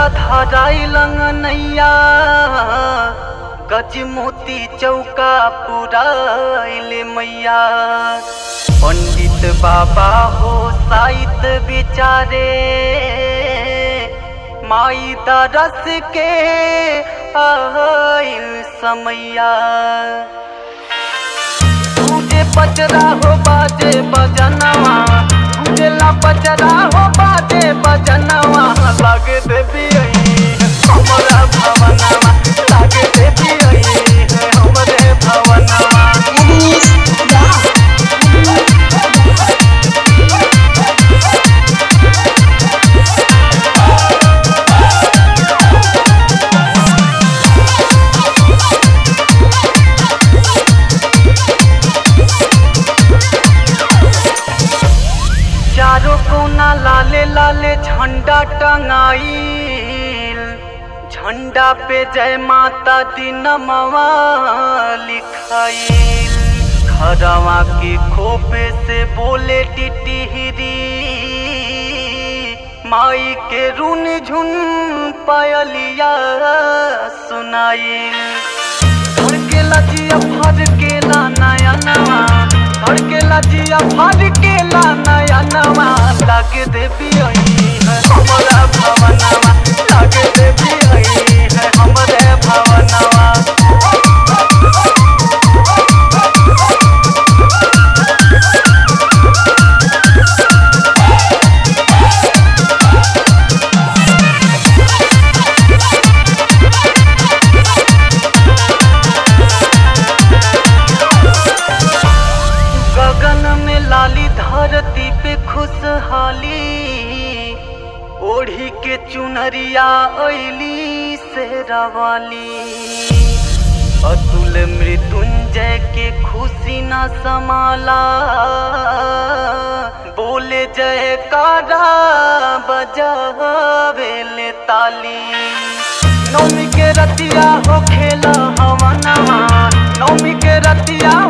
धराई लंगनैया गज मोती चौका पुराइल मैया पंडित बाबा हो साहित बिचारे माई दरस के आइल समैया तुझे पचरा हो बाजे बजनवा तुझेला पचरा हो बाजे बजनवा लागे देवी आई हमरा भवनवा लागे देवी आई हमरे भवनवा Agnes Raj. चारों कोना लाले लाले झंडा टंगाइल झंडा पे जय माता दी नमवा लिखाइल खरवा के खोपे से बोले टिटिहरी माई के रुन झुन पायलिया सुनाइल धड़केला जिया फड़केला नया नवा धड़केला जिया फड़केला नया नवा लागे देवी आई है हमरा भवनवा लागे देवी आई है हमरे भवनवा गगन में लाली धरती पे खुशहाली ओढ़ी के चुनरिया ऐली से रवाली अतुल मृत्युंजय के खुशी न समाला बोले जय कारा बजावेले ताली नौमी के रतिया हो खेला हवनवा नौमी के रतिया